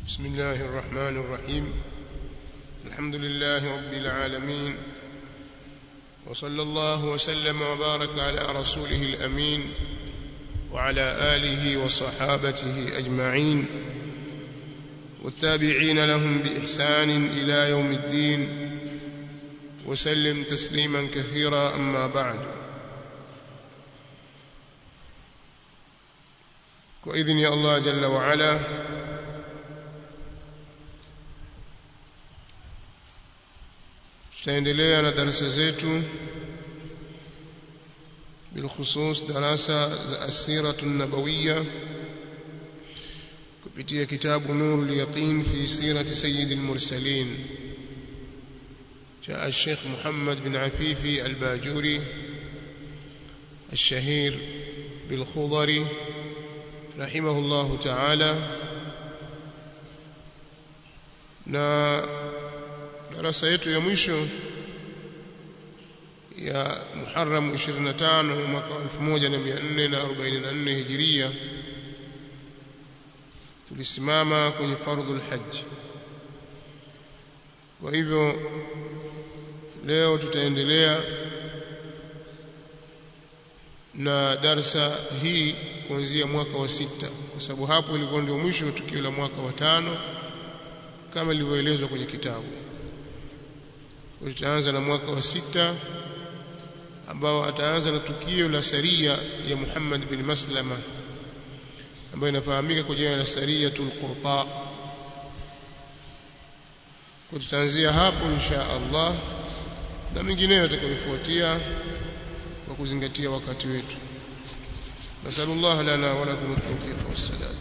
بسم الله الرحمن الرحيم الحمد لله رب العالمين وصلى الله وسلم وبارك على رسوله الأمين وعلى آله وصحابته أجمعين والتابعين لهم بإحسان إلى يوم الدين وسلم تسليما كثيرا أما بعد وإذن يا الله جل وعلا tutaendelea na darasa zetu bilkhusus darasa za asiratu nabawiyya kupitia kitabu nurul yaqin fi sirati sayyidil mursalin جاء الشيخ محمد بن عفيفي الباجوري الشهير بالخضري رحمه الله تعالى na darasa yetu ya mwisho ya Muharram 25 mwaka 1444 Hijiria tulisimama kwenye fardhul hajj kwa hivyo leo tutaendelea na darsa hii kuanzia mwaka wa sita kwa sababu hapo ilikuwa ndio mwisho tukio la mwaka wa tano kama ilivyoelezwa kwenye kitabu tutaanza na mwaka wa sita ambao ataanza na tukio la saria ya Muhammad bin Maslama ambayo inafahamika kwa jina la sariyatul qurta tutaanzia hapo insha Allah na mengineyo yatakayofuatia kwa kuzingatia wakati wetu nasallallahu lana wa lakum at-tawfiq was-sadad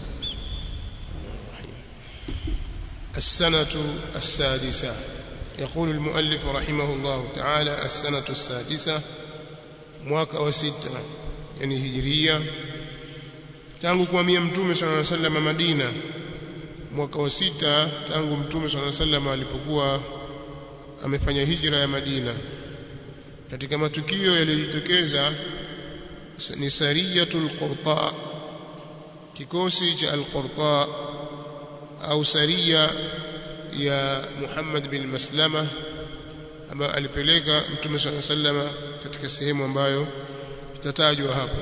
السنة السادسة يقول المؤلف رحمه الله تعالى السنة السادسة mwaka wa sita yani hijiria tangu kuhamia mtume sallallahu alaihi wasallam Madina mwaka wa sita tangu mtume sallallahu alaihi wasallam alipokuwa amefanya hijra ya Madina katika matukio yaliyojitokeza ni sariyatul qurta kikosi cha al-qurta au saria ya Muhammad bin Maslama ambayo alipeleka Mtume swalla sallama katika sehemu ambayo itatajwa hapo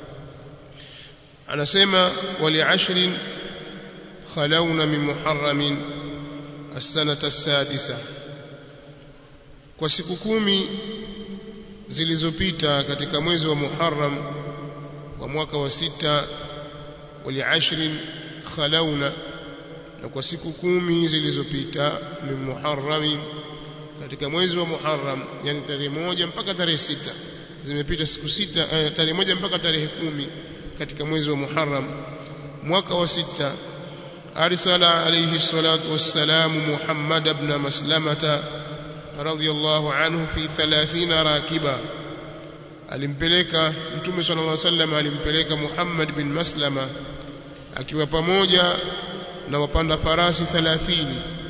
anasema wali ashrin khalawna min muharramin as-sanata as-sadisa kwa siku kumi zilizopita katika mwezi wa Muharram wa mwaka wa sita wali ashrin khalawna na kwa siku kumi zilizopita min Muharram katika mwezi wa Muharram yani tarehe moja mpaka tarehe sita zimepita siku sita eh, tarehe moja mpaka tarehe kumi katika mwezi wa Muharram mwaka wa sita arsala alayhi salatu wassalamu Muhammad ibn Maslamata radiyallahu anhu fi 30 rakiba alimpeleka mtume sallallahu alaihi wasallam alimpeleka Muhammad bin Maslama akiwa pamoja na wapanda farasi 30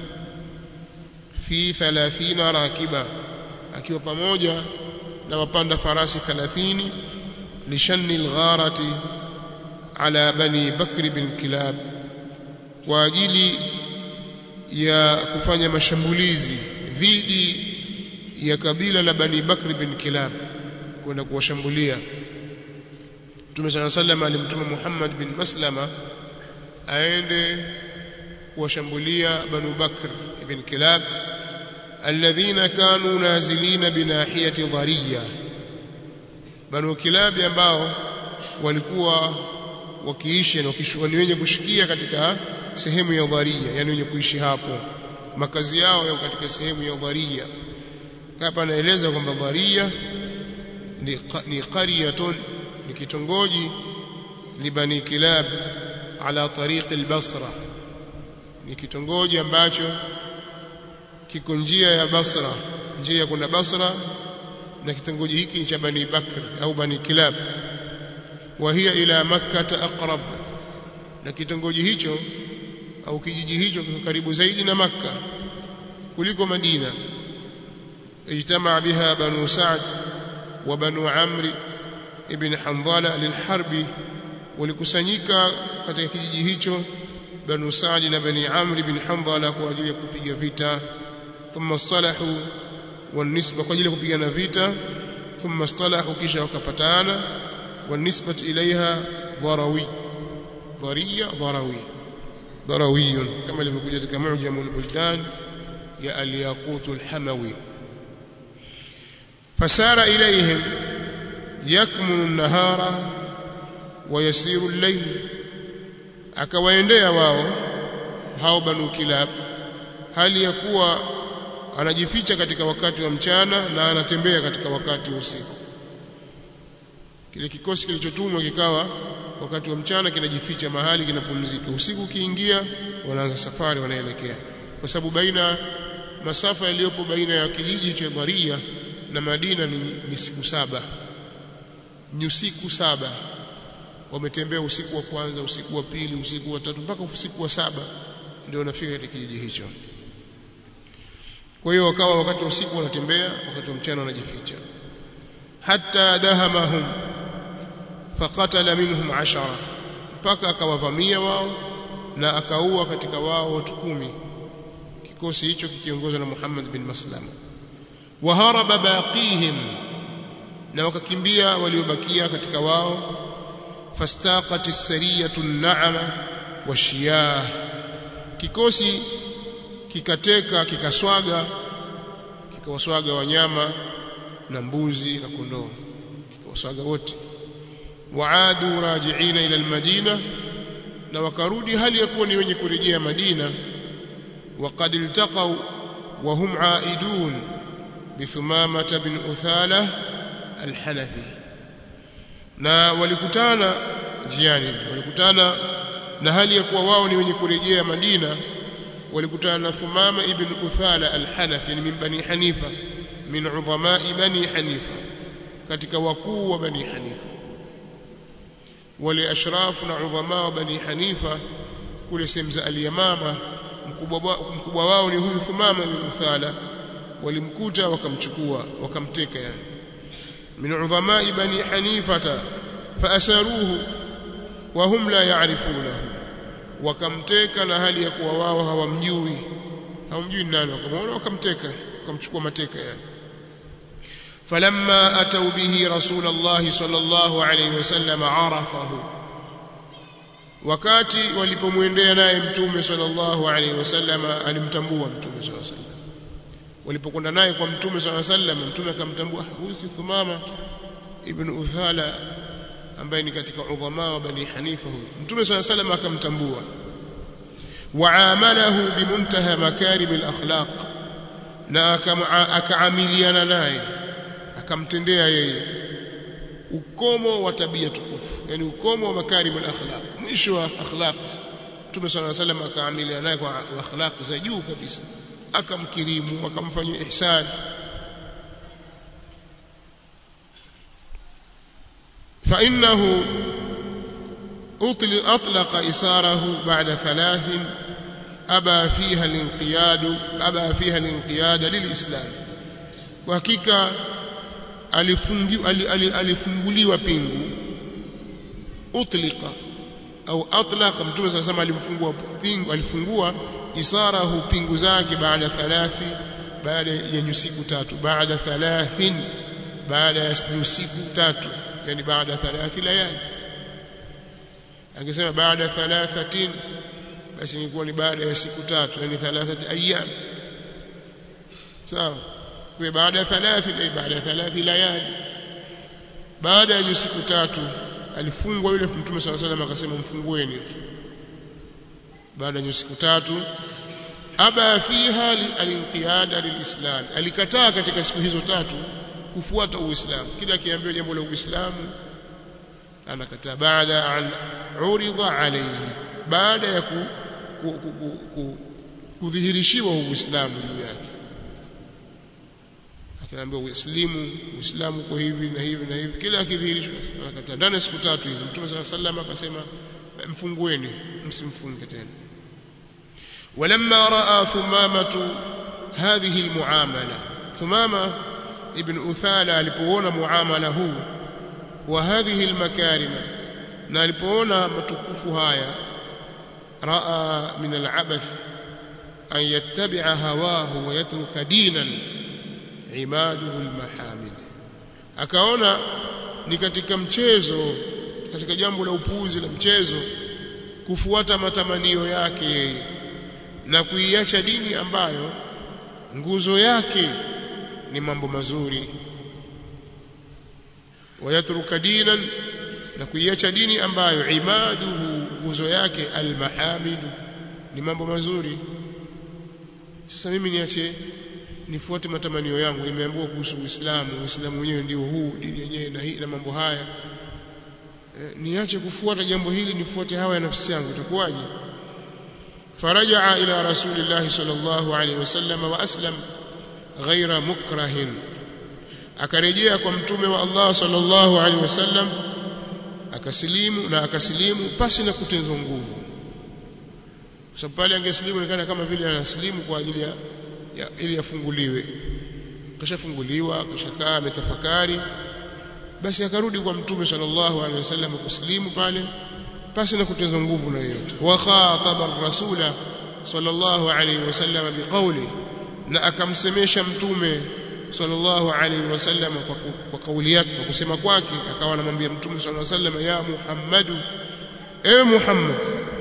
fi 30 rakiba akiwa pamoja na wapanda farasi 30 lishanni algharati ala bani bakr bin kilab kwa ajili ya kufanya mashambulizi dhidi ya kabila la bani bakr bin kilab kwenda kuwashambulia Mtume صلى الله عليه وسلم alimtuma Muhammad bin Maslama aende kuwashambulia Banu Bakr ibn Kilab alladhina kanu nazilina binahiyati dhariya Banu Kilab ambao walikuwa wakiishi na wakishughuli wenye kushikia katika sehemu ya dhariya yani wenye kuishi hapo makazi yao yako katika sehemu ya dhariya hapa naeleza kwamba dhariya ni, ni qaryatun ni kitongoji libani kilab ala tariq al-Basra ni kitongoji ambacho kiko njia ya Basra njia ya kwenda Basra na kitongoji hiki ni cha Bani Bakr au Bani Kilab wa hiya ila Makkah aqrab na kitongoji hicho au kijiji hicho kiko karibu zaidi na Makka kuliko Madina ijtamaa biha Banu Sa'd wa Banu Amr ibn Handhala lilharbi walikusanyika katika kijiji hicho banu Sa'd na bani Amr bin Handhala kwa ajili ya kupiga vita thumma istalahu wanisba kwa ajili ya kupigana vita thumma istalahu kisha wakapatana wanisbat ilaiha dharawi dhariya dharawi ضروي كما ilivyokuja katika mu'jam al-buldan ya al-yaqut al-hamawi fasara ilayhim yakmunu an-nahara wa yasiru al-layl akawaendea wao hao banu kilab hali ya kuwa anajificha katika wakati wa mchana na anatembea katika wakati wa usiku kile kikosi kilichotumwa kikawa wakati wa mchana kinajificha mahali kinapumzika usiku ukiingia wanaanza safari wanaelekea kwa sababu baina masafa yaliyopo baina ya kijiji cha Dharia na Madina ni, ni siku saba ni usiku saba wametembea usiku wa kwanza usiku wa pili usiku wa tatu mpaka usiku wa saba ndio wanafika katika kijiji hicho kwa hiyo wakawa wakati wa usiku wanatembea wakati wa mchana wanajificha hatta dahamahum faqatala minhum ashara mpaka akawavamia wao na akaua katika wao watu kumi kikosi hicho kikiongozwa na Muhammad bin Maslama waharaba baqihim na wakakimbia waliobakia katika wao fastaqat as-sariyatu an-na'ama washiyah kikosi kikateka kikaswaga kikawaswaga wanyama na mbuzi na kondoo kikawaswaga wote waadu rajiina ila almadina na wakarudi hali ya kuwa ni wenye kurejea Madina waqad iltaqaw wa hum aidun bithumama bin uthala alhanafi na walikutana njiani walikutana na hali ya kuwa wao ni wenye kurejea Madina walikutana na Thumama ibn Uthala al-Hanafi min bani Hanifa min udhama bani Hanifa katika wakuu wa bani Hanifa wale ashrafu na udhama wa bani Hanifa kule sehemu za al-Yamama mkubwa mkubwa wao ni huyu Thumama ibn Uthala walimkuta wakamchukua wakamteka yani min udhama bani Hanifata faasaruhu wa hum la ya'rifunahu wakamteka na hali ya kuwa wao hawamjui hawamjui nani wakamwona wakamteka wakamchukua mateka yani falamma atau bihi rasulullah sallallahu alayhi wasallam arafahu wakati walipomwendea naye mtume sallallahu alayhi wasallam alimtambua mtume sallallahu alayhi wasallam walipokwenda naye kwa mtume sallallahu alayhi wasallam mtume akamtambua huyu si Thumama ibn Uthala ambaye ni katika udhama wa bani Hanifa huyu mtume sallallahu alayhi wasallam akamtambua waamalahu bimuntaha makarim alakhlaq na akaamiliana naye akamtendea yeye ukomo wa tabia tukufu yani ukomo wa makarim alakhlaq mwisho wa akhlaq mtume sallallahu alayhi wasallam akaamiliana naye kwa akhlaq za juu kabisa akamkirimu akamfanyia ihsan فإنه أطلق إساره بعد ثلاث أبى فيها الانقياد أبى فيها الانقياد للإسلام وحقيقة alifunguliwa pingu utlika au atlaqa mtume sasa sema alimfungua pingu alifungua isarahu pingu zake baada thalathi baada ya nyusiku tatu baada thalathin baada ya nyusiku tatu yani baada thalathi layali angesema baada thalathatin basi ingekuwa ni baada ya siku tatu yani thalathati ayyam sawa kwa baada ya thalathi ay baada ya thalathi layali baada ya siku tatu alifungwa yule mtume swalla salam akasema mfungueni baada ya siku tatu aba fiha alinqiyada lilislam alikataa katika siku hizo tatu kufuata uislamu kila akiambiwa jambo la uislamu anakataa baada an urida alayhi baada ya ku, ku, ku, ku, ku, kudhihirishiwa uislamu juu yake akinaambiwa uislamu uislamu kwa hivi na hivi na hivi kila akidhihirishwa anakataa ndani siku tatu hizo mtume صلى الله عليه akasema mfungueni msimfunge tena ولما راى ثمامه هذه المعامله ثمامه ابن أثالة alipoona muamala huu wa hadhihi almakarima na alipoona matukufu haya raa min al-abath an yattabi'a hawahu wa yatruka dinan imaduhu al-mahamid akaona ni katika mchezo katika jambo la upuuzi la mchezo kufuata matamanio yake yeye na kuiacha dini ambayo nguzo yake ni mambo mazuri wayatruka dinan na kuiacha dini ambayo imaduhu nguzo yake almahamidu ni mambo mazuri sasa mimi niache nifuate matamanio yangu nimeambiwa kuhusu Uislamu Uislamu wenyewe ndio huu dini yenyewe na hii na mambo haya e, niache kufuata jambo hili nifuate hawa ya nafsi yangu itakuwaje فرجع إلى رسول الله صلى الله عليه وسلم وأسلم غير مكره akarejea kwa mtume wa Allah sallallahu alaihi wasallam akasilimu na akasilimu pasi na kutenzwa nguvu kwa sababu pale angesilimu inaonekana kama vile anasilimu kwa ajili ya, ya ili afunguliwe kashafunguliwa kashakaa ametafakari basi akarudi kwa mtume sallallahu alaihi wasallam kusilimu pale pasi na kutenzwa nguvu na yote wa khataba rasula sallallahu alaihi wasallam biqawli na akamsemesha mtume sallallahu alaihi wasallam kwa, kwa kauli yake kwa kusema kwake akawa anamwambia mtume sallallahu alaihi wasallam ya Muhammadu ewe Muhammad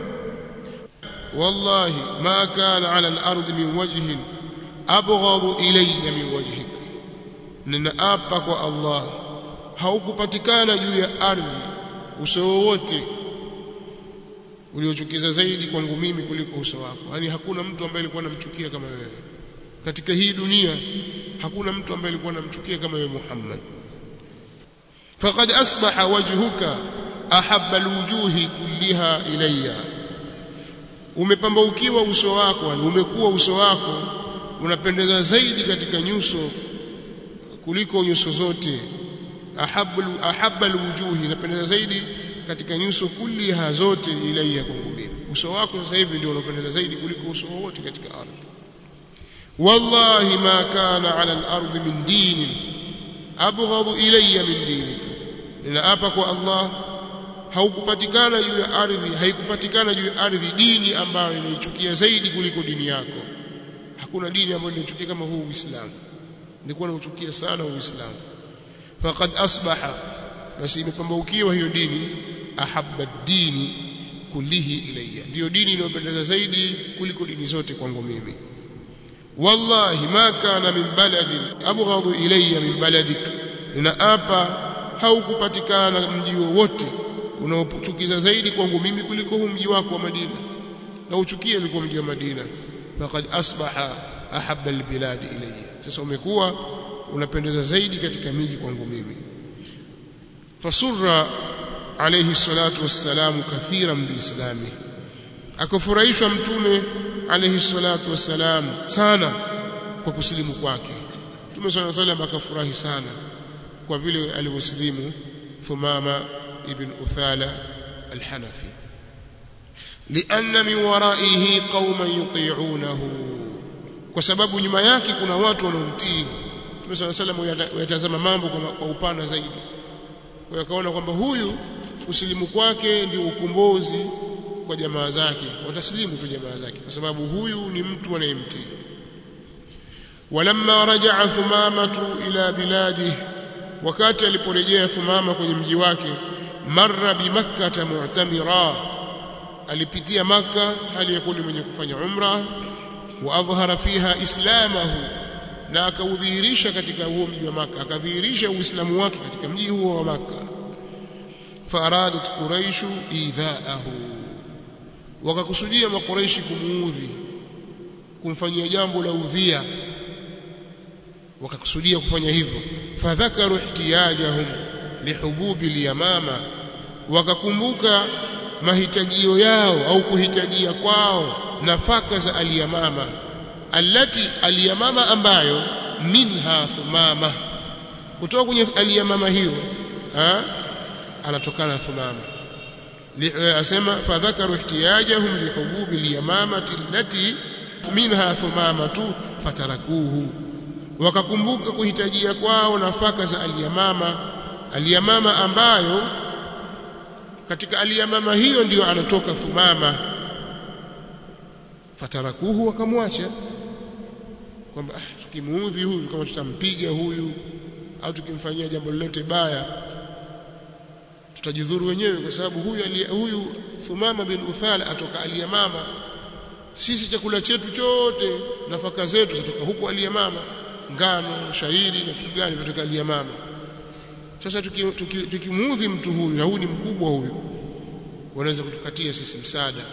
wallahi ma kana ala al-ard min wajhin abghadu ilayya min wajhik ninaapa kwa Allah haukupatikana juu ya ardhi uso wowote uliochukiza zaidi kwangu mimi kuliko uso wako yani hakuna mtu ambaye alikuwa anamchukia kama wewe katika hii dunia hakuna mtu ambaye alikuwa anamchukia kama wewe Muhammad faqad asbaha wajhuka ahabba alwujuhi kulliha ilayya umepambaukiwa uso wako yani umekuwa uso wako unapendeza zaidi katika nyuso kuliko nyuso zote ahabba ahabba alwujuhi inapendeza zaidi katika nyuso kulliha zote ilayya kwangu mimi uso wako sasa hivi ndio unapendeza zaidi kuliko uso wote katika ardhi wallahi ma kana ala al-ardh min din abghad ilayya min dinik ninaapa kwa Allah haukupatikana juu ya ardhi haikupatikana juu ya ardhi dini ambayo inaichukia zaidi kuliko dini yako hakuna dini ambayo inaichukia kama huu Uislamu nilikuwa nauchukia sana Uislamu faqad asbaha basi imepambaukiwa hiyo dini ahabba dini kullihi ilayya ndiyo dini inayopendeza zaidi kuliko dini zote kwangu mimi wallahi ma kana min baladin abghadu ilayya min baladik ninaapa haukupatikana mji wowote unaochukiza zaidi kwangu mimi kuliko huu mji wako wa Madina na uchukie ulikuwa mji wa Madina faqad asbaha ahabba albilad ilayya sasa umekuwa unapendeza zaidi katika miji kwangu mimi fasurra alayhi salatu wassalamu kathiran biislami akafurahishwa mtume alayhi salatu wassalam sana kwa kusilimu kwake mtume sallallahu alayhi wasallam akafurahi sana kwa vile alivyosilimu thumama ibn uthala alhanafi لأن من ورائه قوما يطيعونه kwa sababu nyuma yake kuna watu wanaomtii Mtume صلى الله عليه وسلم yatazama mambo kwa upana zaidi kwa hiyo akaona kwamba huyu usilimu kwake ndio ukombozi kwa jamaa zake wataslimu tu jamaa zake kwa sababu huyu ni mtu anayemtii walamma rajaa thumamatu ila biladi wakati aliporejea thumama kwenye mji wake marra bimakkah mu'tamira alipitia maka hali ya kuwa mwenye kufanya umra wa adhhara fiha islamahu na akaudhihirisha katika huo mji wa maka akadhihirisha uislamu wake katika mji huo wa maka faradat quraishu idhaahu wakakusudia makuraishi kumuudhi kumfanyia jambo la udhia wakakusudia kufanya hivyo fadhakaru ihtiyajahum lihububi liyamama wakakumbuka mahitajio yao au kuhitajia kwao nafaka za aliyamama allati aliyamama ambayo minha thumama kutoka kwenye aliyamama hiyo ha? anatokana na thumama asema fadhakaru ihtiyajahum lihububi liyamamati allati minha thumamatu fatarakuhu wakakumbuka kuhitajia kwao nafaka za aliyamama aliyamama ambayo katika aliyamama hiyo ndiyo anatoka thumama fatarakuhu wakamwacha kwamba ah, tukimuudhi huyu kama tutampiga huyu au tukimfanyia jambo lolote baya tutajidhuru wenyewe kwa sababu huyu alia, huyu Thumama bin Uthala atoka Aliyamama sisi chakula chetu chote nafaka zetu zitoka huko Aliyamama ngano shairi na vitu gani vinatoka Aliyamama sasa tukimuudhi tuki, tuki mtu huyu na huyu ni mkubwa huyu wanaweza kutukatia sisi msaada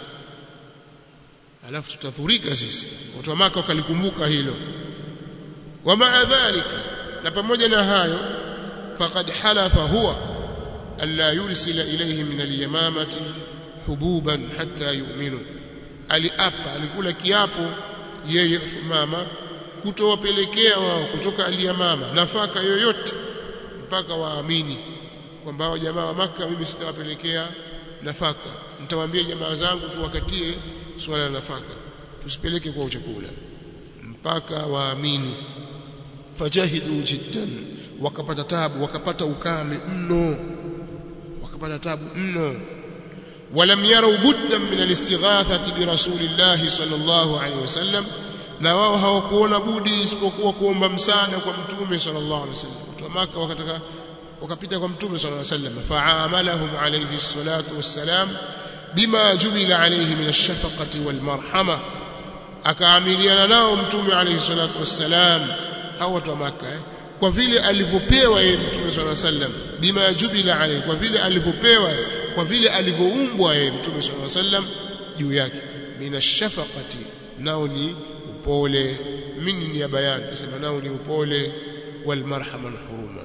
alafu tutadhurika sisi watu wa maka wakalikumbuka hilo wa maa dhalika na pamoja na hayo faqad halafa huwa alla yursila ilayhi min al-yamamati hububan hatta yu'minu aliapa alikula kiapo yeye mama kutowapelekea wao kutoka aliyamama nafaka yoyote mpaka waamini kwamba hao jamaa wa maka mimi sitawapelekea nafaka nitawaambia jamaa zangu tuwakatie swala la nafaka tusipeleke kwa chakula mpaka waamini fajahidu jiddan wakapata tabu wakapata ukame mno wakapata tabu mno ولم يروا بدا من الاستغاثه برسول الله صلى الله عليه وسلم na wao hawakuona budi isipokuwa kuomba msaada kwa mtume sallallahu alaihi wasallam watu wa maka wakataka wakapita kwa mtume sallallahu alaihi wasallam fa'amalahum alayhi salatu wassalam bima jubila alayhi min ash-shafaqati wal marhama akaamiliana nao mtume alayhi salatu wassalam hao watu wa maka eh? kwa vile alivyopewa yeye mtume sallallahu alaihi wasallam bima jubila alayhi kwa vile alivyopewa kwa vile alivyoumbwa yeye mtume sallallahu alaihi wasallam juu yake min ash-shafaqati nao ni upole mimi ni ya bayani nasema nao ni upole wal marhama huruma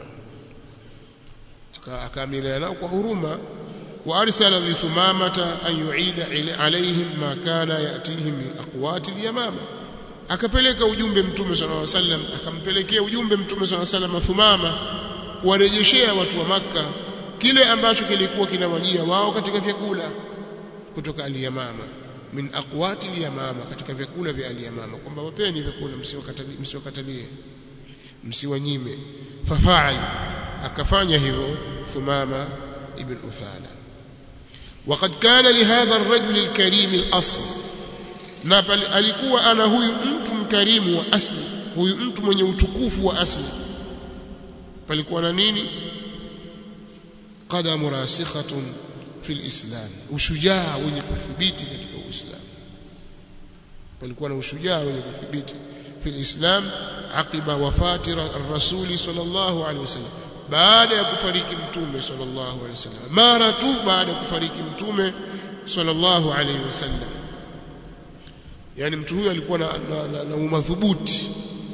akaamiliana nao kwa huruma وارسل لثمامه ان يعيد عليهم ما كان ياتيهم من اقوات اليمامه akapeleka ujumbe mtume sallallahu alaihi wasallam akampelekea ujumbe mtume sallallahu alaihi wasallam Thumama kuwarejeshea watu wa maka kile ambacho kilikuwa kinawajia wao katika vyakula kutoka aliyamama min aqwati aliyamama katika vyakula vya aliyamama kwamba wapeni vyakula msiwakatalie msiwakatalie msiwanyime fafaal akafanya hivyo Thumama ibn Uthala وقد كان لهذا الرجل الكريم الأصل na alikuwa ana huyu mtu mkarimu wa asli huyu mtu mwenye utukufu wa asli palikuwa na nini qadamu rasikhatun fil islam ushujaa wenye kuthibiti katika uislamu palikuwa na ushujaa wenye kuthibiti fil islam aqiba wafati rasuli sallallahu alaihi wasallam baada ya kufariki mtume sallallahu alaihi wasallam mara tu baada ya kufariki mtume sallallahu alaihi wasallam yani mtu huyu alikuwa na, na, na, na umadhubuti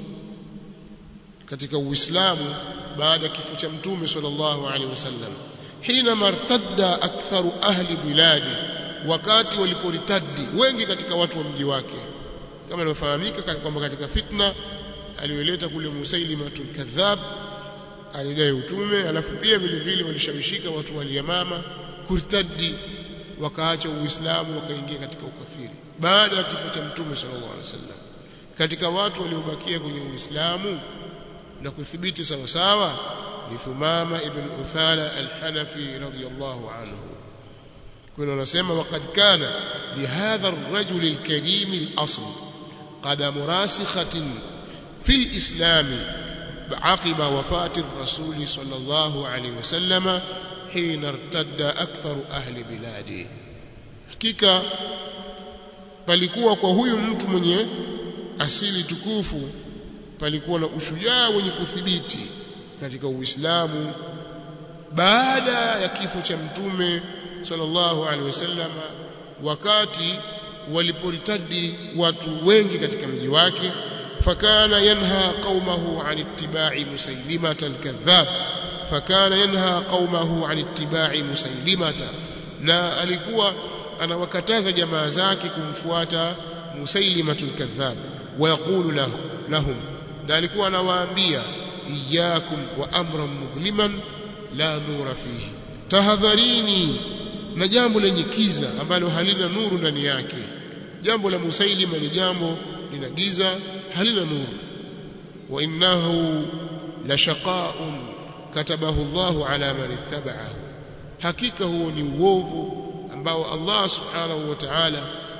katika uislamu baada ya kifo cha mtume sallallahu alaihi wasallam hina martadda aktharu ahli biladi wakati waliporitadi wengi katika watu wa mji wake kama inavyofahamika kwamba katika fitna aliyoleta kule Musailimatul kadhab alidai utume alafu pia vile vile walishawishika watu wa Yamama kurtadi wakaacha uislamu wakaingia katika ukafiri baada ya kifo cha mtume sallallahu alaihi wasallam katika watu waliobakia kwenye uislamu na kuthibiti sawa sawa ni Thumama ibn Uthala al-Hanafi radiyallahu anhu kuna wanasema waqad kana li hadha ar-rajul al-karim al-asl qadam rasikhatin fi al-islam عقب وفاة الرسول صلى الله عليه وسلم حين ارتد أكثر أهل بلاده hakika palikuwa kwa huyu mtu mwenye asili tukufu palikuwa na ushujaa wenye kuthibiti katika Uislamu baada ya kifo cha mtume sallallahu alaihi wasallam wakati waliporitadi watu wengi katika mji wake fakana yanha qaumahu an ittiba'i musailimata alkadhab fakana yanha qaumahu an ittiba'i musailimata na alikuwa anawakataza jamaa zake kumfuata musailimatu alkadhab wayaqulu lahu lahum na alikuwa anawaambia iyyakum wa amran mudhliman la nura fihi tahadharini na jambo lenye kiza ambalo halina nuru ndani yake jambo la musailima ni jambo lina giza halina nuru wa innahu la shaqa'un katabahu Allahu ala man ittaba'ahu hakika huo ni uovu ambao Allah subhanahu wa ta'ala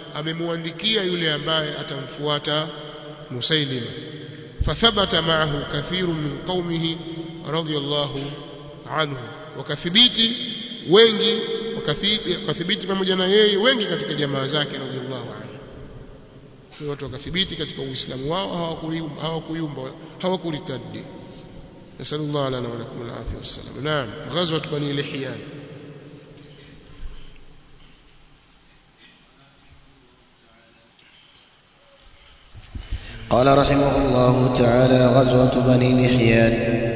amemwandikia yule ambaye atamfuata Musailima fathabata ma'ahu kathirun min qaumihi radiyallahu anhu wakathibiti wengi wakathibiti pamoja na yeye wengi katika jamaa zake radiyallahu anhu kwa watu wakathibiti katika uislamu wao hawakuyumba hawakuyumba hawakuritadi nasallallahu lana wa lakum al-afiyah wassalam naam ghazwat bani lihyan قال رحمه الله تعالى غزوة بني لحيان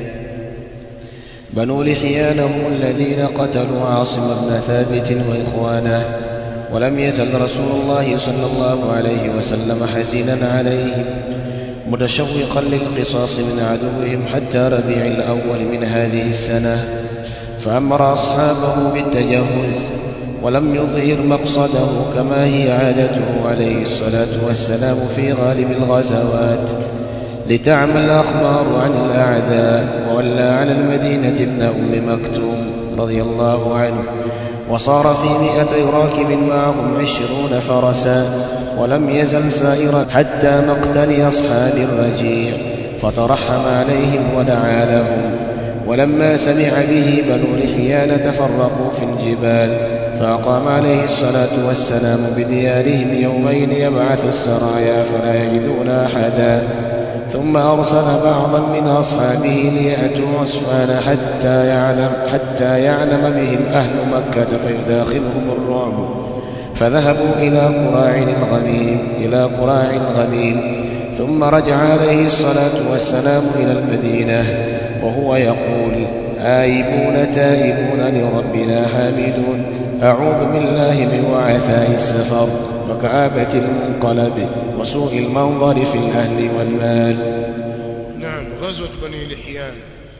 بنو لحيان هم الذين قتلوا عاصم بن ثابت وإخوانه ولم يزل رسول الله صلى الله عليه وسلم حزينا عليهم متشوقا للقصاص من عدوهم حتى ربيع الأول من هذه السنة فأمر أصحابه بالتجهز ولم يظهر مقصده كما هي عادته عليه الصلاة والسلام في غالب الغزوات لتعمى الأخبار عن الأعداء وولى على المدينة ابن أم مكتوم رضي الله عنه وصار في مئة راكب معهم عشرون فرسا ولم يزل سائرا حتى مقتل أصحاب الرجيع فترحم عليهم ودعا لهم ولما سمع به بنو لحيان تفرقوا في الجبال فأقام عليه الصلاة والسلام بديارهم يومين يبعث السرايا فلا يجدون أحدا ثم أرسل بعضا من أصحابه ليأتوا عصفان حتى يعلم حتى يعلم بهم أهل مكة فيداخلهم الرعب فذهبوا إلى قراع الغميم إلى قراع الغميم ثم رجع عليه الصلاة والسلام إلى المدينة وهو يقول آيبون تائبون لربنا حامدون أعوذ بالله من وعثاء السفر وكآبة المنقلب وسوء المنظر في الأهل والمال نعم غزوة بني لحيان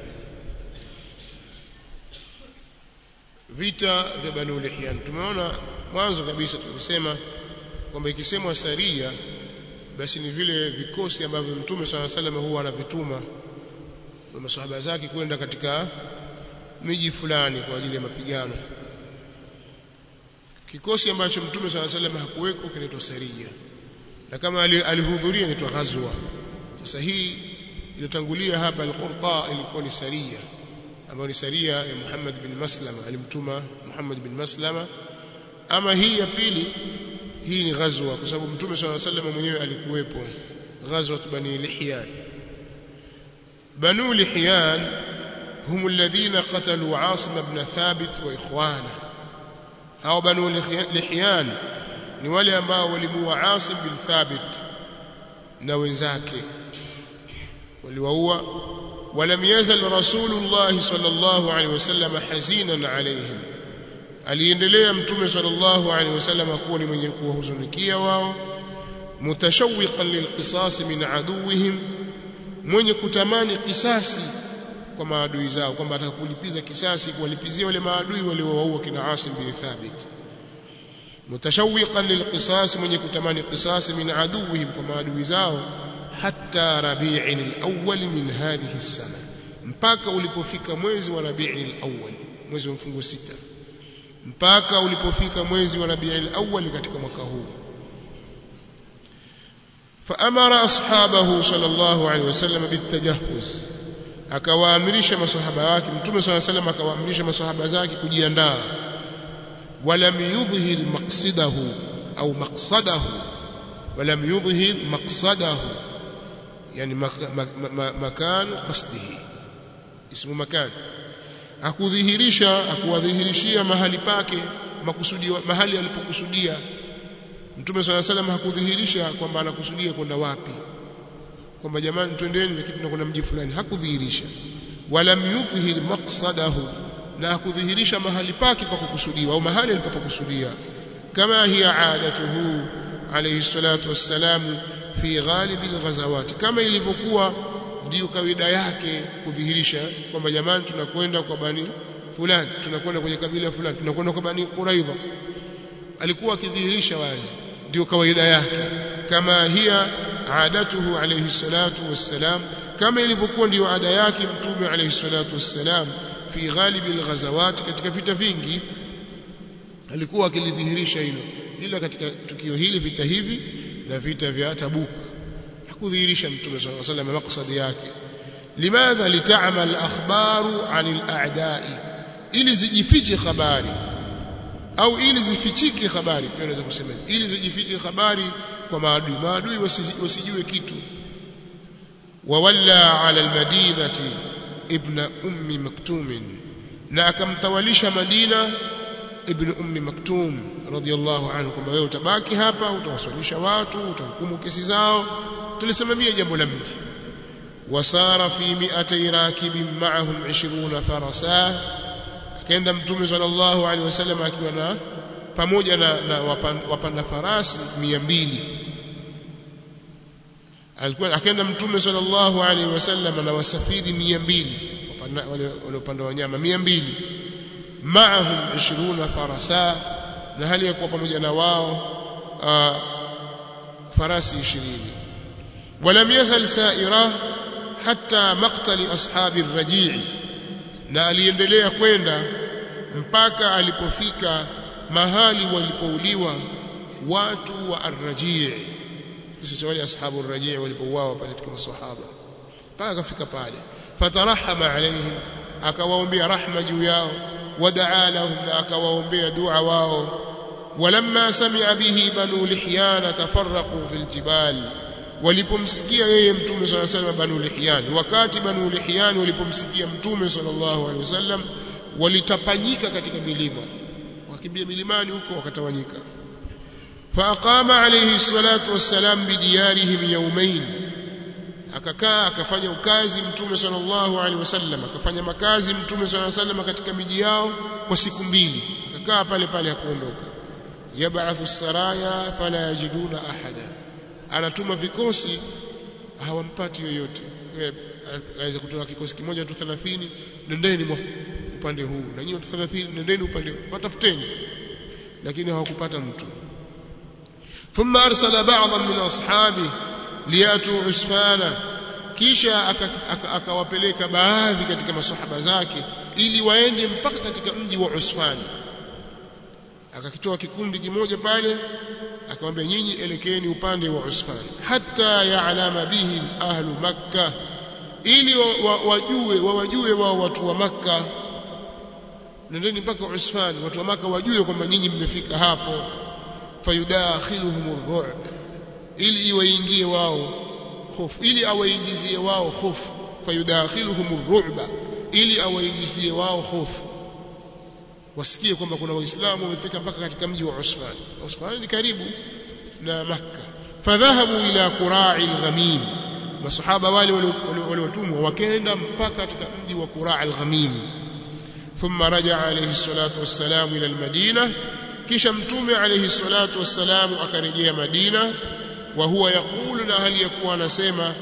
vita vya Banu Lihyan tumeona mwanzo kabisa tulisema kwamba ikisemwa saria basi ni vile vikosi ambavyo Mtume swalla salam huwa anavituma kwa masahaba zake kwenda katika miji fulani kwa ajili ya mapigano kikosi ambacho Mtume swalla salam hakuweko kinaitwa saria na kama alihudhuria inaitwa ghazwa sasa hii iliyotangulia hapa al-Qurta ilikuwa ni saria ambayo ni saria ya Muhammad bin Maslama alimtuma Muhammad bin Maslama ama hii ya pili hii ni ghazwa kwa sababu Mtume swalla salam mwenyewe alikuwepo ghazwa bani Lihyan بنو لحيان هم الذين قتلوا عاصم بن ثابت واخوانه hao banu lihyan ni wale ambao walimuua Asim bin Thabit na wenzake waliwaua ولم يزل رسول الله صلى الله عليه وسلم حزينا عليهم aliendelea mtume sallallahu alaihi wasallam kuwa ni mwenye kuwahuzunikia wao mutashawwiqan lilqisas min aduwihim mwenye kutamani kisasi kwa maadui zao kwamba atakulipiza kisasi kuwalipizia wale maadui waliowaua kina Asim bin Thabit mutashawwiqan lilqisas mwenye kutamani kisasi min aduwihim kwa maadui zao hatta rabi'in al-awwal min hadhihi as-sana mpaka ulipofika mwezi wa rabi'in al-awwal mwezi wa mfungo sita mpaka ulipofika mwezi wa rabi'in al-awwal katika mwaka huu فأمر أصحابه صلى الله عليه وسلم بالتجهز akawaamrisha masahaba wake mtume صلى الله عليه وسلم akawaamrisha masahaba zake kujiandaa walam yudhhir maqsidahu au maqsadahu walam yudhhir maqsadahu yani makan qasdihi ismu makan akudhihirisha akuwadhihirishia mahali pake makusudi mahali alipokusudia Mtume swalla salam hakudhihirisha kwamba anakusudia kwenda wapi kwamba jamani twendeni lakini tunakwenda mji fulani hakudhihirisha wala yudhhir maqsadahu na hakudhihirisha mahali pake pa kukusudiwa au mahali alipokusudia kama hiya adatuhu alayhi salatu wassalam fi ghalib alghazawat kama ilivyokuwa ndiyo kawaida yake kudhihirisha kwamba jamani tunakwenda kwa bani fulani tunakwenda kwenye kabila fulani tunakwenda kwa bani quraidha alikuwa akidhihirisha wazi ndio kawaida yake kama hiya adatuhu alayhi salatu wassalam kama ilivyokuwa ndio ada yake mtume alayhi salatu wassalam fi ghalibi alghazawat katika vita vingi alikuwa akilidhihirisha hilo ila katika tukio hili vita hivi na vita vya Tabuk hakudhihirisha mtume sallallahu alaihi wasallam maksadi yake limadha lita'mal akhbaru 'anil a'da'i ili zijifiche habari au ili zifichike habari pia unaweza kusema ili zijifiche habari kwa maadui maadui wasijue kitu wawalla 'ala almadinati ibn ummi maktum na akamtawalisha Madina ibn ummi maktum radiyallahu anhu kwamba wewe utabaki hapa utawaswalisha watu utahukumu kesi zao tulisimamia jambo la mji wasara fi mi'atay rakibin ma'ahum 20 farasa akaenda mtume sallallahu alaihi wasallam akiwa na pamoja na, na wapanda, wapanda farasi 200 alikuwa akaenda mtume sallallahu alaihi wasallam na wasafiri 200 wale waliopanda wanyama 200 maahum 20 farasa na hali ya kuwa pamoja na wao uh, farasi 20 ولم يزل سائرة حتى مقتل أصحاب الرجيع na aliendelea kwenda mpaka alipofika mahali walipouliwa watu wa ar-Raji' sisi wale ashabu ar-Raji' walipouawa pale katika masahaba mpaka akafika pale fatarahama alaihim akawaombea rahma juu yao wadaa lahum na akawaombea dua wao walamma sami'a bihi banu lihyan tafarraqu fil jibal walipomsikia yeye mtume swalla sallam banu lihyan wakati banu lihyan walipomsikia mtume sallallahu alaihi wasallam walitapanyika katika milima wakimbia milimani huko wakatawanyika faaqama alayhi salatu wassalam bidiyarihim yawmayn akakaa akafanya ukazi mtume sallallahu alaihi wasallam akafanya makazi mtume sallallahu alaihi wasallam katika miji yao kwa siku mbili akakaa pale pale hakuondoka yab'athu saraya fala yajiduna ahada anatuma vikosi hawampati yoyote anaweza kutoka kikosi kimoja tu 30 nendeni upande huu na nyinyi 30 nendeni upande huu watafuteni lakini hawakupata mtu thumma arsala ba'dhan min ashabi liyatu usfana kisha akawapeleka baadhi katika masahaba zake ili waende mpaka katika mji wa Usfan akakitoa kikundi kimoja pale akamwambia nyinyi elekeeni upande wa Usfan hata ya'lama bihim ahlu makkah ili wajue wawajue wao watu wa makka nendeni mpaka Usfan watu wa makka wajue kwamba nyinyi mmefika hapo fayudakhiluhum ar-ru'b ili iwaingie wao hofu ili awaingizie wao hofu fayudakhiluhum ar-ru'ba ili awaingizie wao hofu wasikie kwamba kuna waislamu wamefika mpaka katika mji wa Usfan Usfan ni karibu na Makka fadhahabu ila qura'i al-ghamim masahaba wale waliotumwa wakaenda mpaka katika mji wa qura'i al-ghamim thumma raja'a alayhi salatu wassalam ila al-madina kisha mtume alayhi salatu wassalam akarejea Madina wa huwa yaqulu na hali yakuwa anasema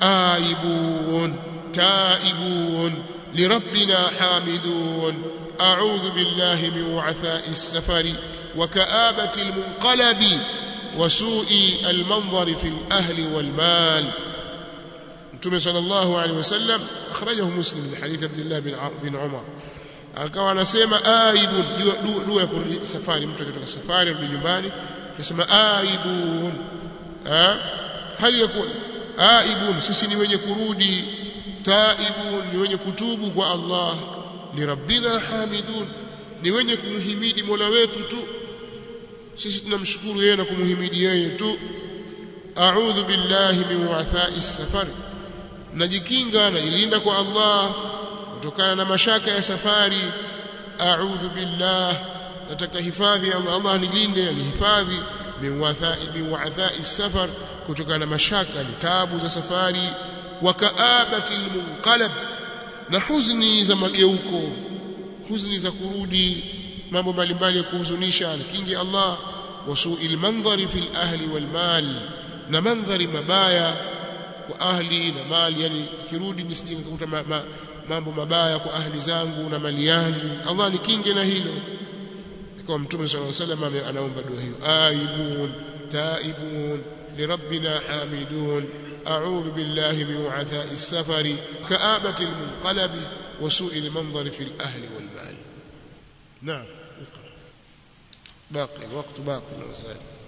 aibun taibun lirabbina hamidun أعوذ بالله من وعثاء السفر وكآبة المنقلب وسوء المنظر في الأهل والمال متى صلى الله عليه وسلم أخرجه مسلم من حديث عبد الله بن عمر akawa anasema aibun dua ya kurudi safari mtu akitoka safari rudi nyumbani anasema aibun hali ya kuwa aibun sisi ni wenye kurudi taibun ni wenye kutubu kwa Allah lirabbina hamidun ni wenye kumhimidi Mola wetu tu sisi tunamshukuru yeye na kumhimidi yeye tu a'udhu billahi min wa'tha'i safar najikinga na ilinda kwa Allah kutokana na mashaka ya safari a'udhu billah nataka hifadhi Allah Allah nilinde alihifadhi min wa'tha'i min wa'tha'i safar kutokana na mashaka ni tabu za safari wa ka'abati munqalab na huzni za mageuko huzni za kurudi mambo mbalimbali ya kuhuzunisha kingi Allah wasuil mandhari fil ahli wal mal na mandhari mabaya kwa ahli na mali yani kirudi nisije nikakuta ma, ma, mambo mabaya kwa ahli zangu na mali yangu Allah nikinge na hilo kwa mtume sallallahu alaihi wasallam anaomba dua hiyo aibun taibun lirabbina hamidun أعوذ بالله من وعثاء السفر كآبة المنقلب وسوء المنظر في الأهل والمال نعم اقرأ باقي الوقت باقي نزال